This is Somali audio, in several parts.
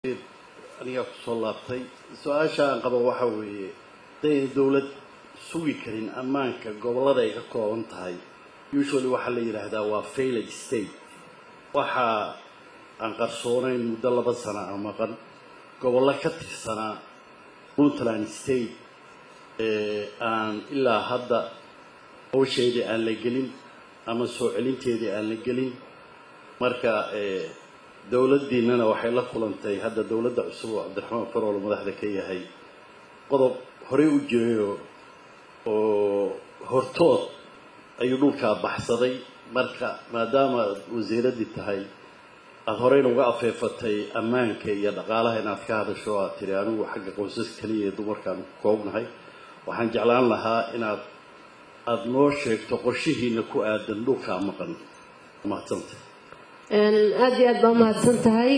anigaa kusoo laabtay su-aasha aan qabo waxa weeye hadayna dowlad sugi karin ammaanka gobollada ay ka kooban tahay usually waxaa la yidhaahdaa waa failed state waxa aan qarsoonayn muddo laba sana a maqan gobollo ka tirsanaa puntland state aan ilaa hadda hawsheedii aan la gelin ama soo celinteedii aan la gelin marka dowladdiinana waxay la kulantay hadda dowladda cusub oo cabdiraxmaan farool madaxda ka yahay qodob horey u jirayoo oo hortood ayuu dhulkaa baxsaday marka maadaama aad wasiiraddii tahay aada horeyna uga afeefatay ammaanka iyo dhaqaalaha inaad ka hadasho aad tiri anigu xagga qoysas keliya ee dumarkaan ku koobnahay waxaan jeclaan lahaa inaad aada noo sheegto qorshihiina ku aadan dhulkaa maqan mahadsanta aada iyo aad baa umahadsan tahay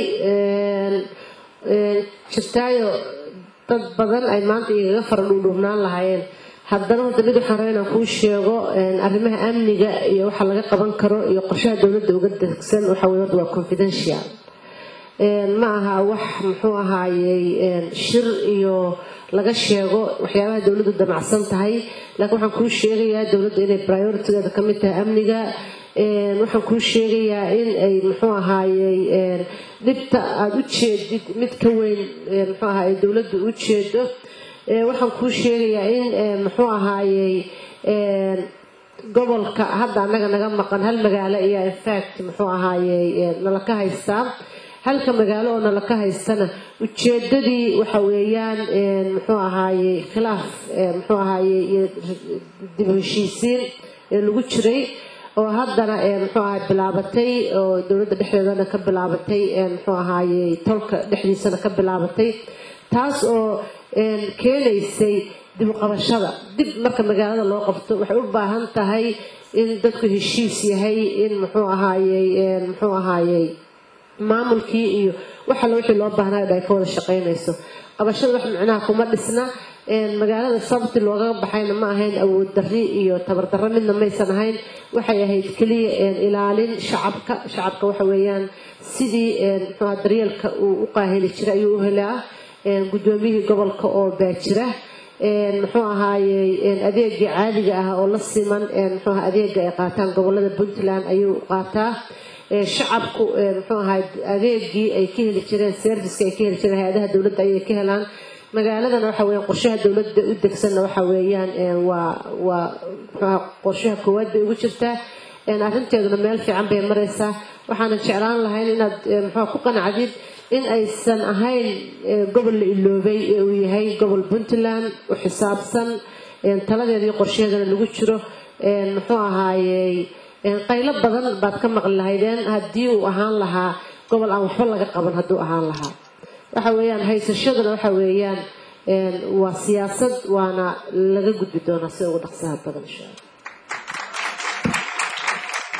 jirtaayo dad badan ay maanta igaga fara dhuudhuubnaan lahaayeen haddana hadda mid waxaan rabaa inaan kuu sheego arrimaha amniga iyo waxa laga qaban karo iyo qorshaha dowladda uga degsan waxa weye horta waa confidential ma aha wax muxuu ahaayey shir iyo laga sheego waxyaabaha dowladdu damacsan tahay laakiin waxaan kuu sheegayaa dowladda inay prioritigeeda ka mid tahay amniga waxaan kuu sheegayaa in ay muxuu ahaayey dhibta aada u jeedid mid ka weyn muxuu ahaayey dowladdu u jeedo waxaan kuu sheegayaa in muxuu ahaayey gobolka hadda annaga naga maqan hal magaalo ayaa infact muxuu ahaayey nala ka haystaa halka magaalo oo nala ka haystana ujeedadii waxa weeyaan muxuu ahaayey khilaaf muxuu ahaayey iyo dib heshiisiin ee lagu jiray oo haddana muxuu ahay bilaabatay oo dowladda dhexdeedana ka bilaabatay muxuu ahaayey tolka dhexdiisana ka bilaabatay taas oo keenaysay dib uqabashada dib marka magaalada loo qabto waxay u baahan tahay in dadku heshiis yahay in muxuu ahaayey muxuu ahaayey maamulkii iyo wax alla wixii loo baahnaayo ay ka wada shaqaynayso qabashada wax micnaha kuma dhisna magaalada sababti loogaga baxayna ma ahayn awood darri iyo tabardarro midna maysan ahayn waxay ahayd keliya ilaalin shacabka shacabka waxa weeyaan sidii muxuuha daryeelka uu u qaaheli jiray ayuu u helaa guddoomiyihii gobolka oo baajira muxuu ahaayey adeegii caadiga ah oo la siman muxuuha adeega ay qaataan gobolada puntland ayuu qaataa shacabku muxuu ahay adeegii ay ka heli jireen serviceka ay ka heli jireen hay-adaha dowladda ayay ka helaan magaaladana waxa weeyaan qorshaha dowladda u degsanna waxa weeyaan waa waa muxuuha qorshaha koowaad bay ugu jirtaa arrinteeduna meel fiican bay maraysaa waxaanan jeclaan lahayn inaad muxuuha ku qanacdid in aysan ahayn gobol la iloobay ee uu yahay gobol puntland u xisaabsan taladeeda iyo qorshaheedana lagu jiro muxuu ahaayey qaylo badan baad ka maqli lahaydeen haddii uu ahaan lahaa gobol aan waxba laga qaban hadduu ahaan lahaa waxa weeyaan haysashaduna waxa weeyaan waa siyaasad waana laga gudbi doonaa sida ugu dhaqsaha badan insha alla